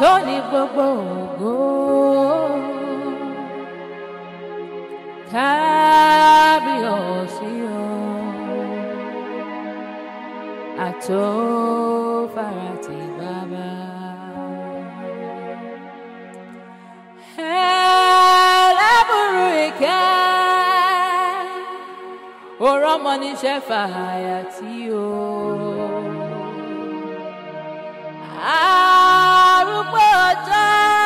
tó ní gbogbo ògo. Kábíyèsí o, àtòfarati bàbá. Ẹlẹ́bùrú ìkẹ́, òrọ́ ọmọ níṣẹ́ fàyà tí o. Arúgbó ọjọ́,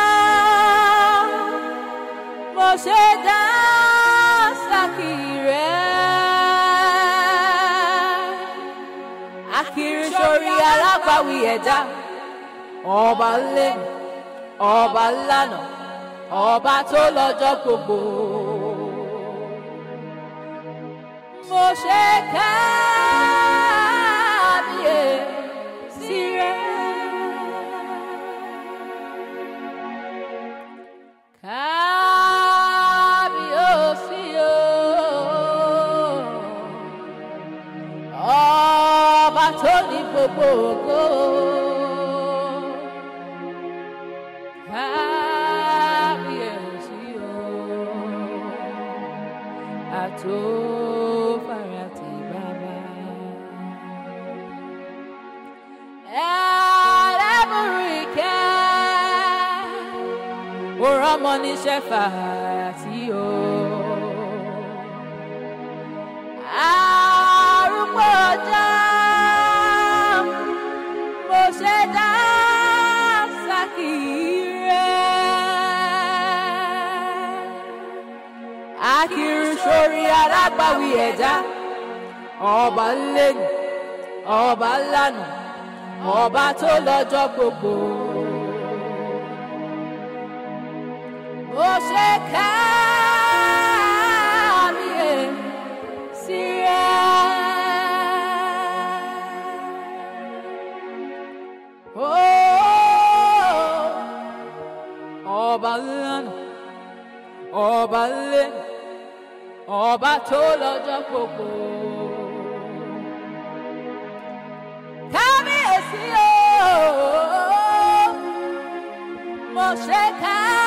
mo ṣe dá sákì rẹ̀. Akiri sórí alágbàwí ẹ̀dá, ọba ńlẹ̀, ọba ńlànà, ọba tó lọ́jọ́ gbogbo. Mo ṣe kábíyèsí rẹ̀. Kábíyèsí o, ọba tó ní gbogbo ògo. Kábíyèsí o, àtòfarati bàbá. Ẹlẹ́bùrú ìkẹ́ òrọ́ ọmọ níṣẹ́ fàyàtì o. Arúgbó ọjọ́ mo ṣe dá sákì rẹ̀. Akiri sórí alágbàwí ẹ̀dá, ọba ńlẹ́nu, ọba ńlànà, ọba tó lọ́jọ́ gbogbo. Mo ṣe kábíyèsí rẹ̀. Oh, Ọba ńlá, ọba ńlẹ̀, ọba tó lọ́jọ́ gbogbo. Kábíyèsí o, mo ṣe kábíyèsí.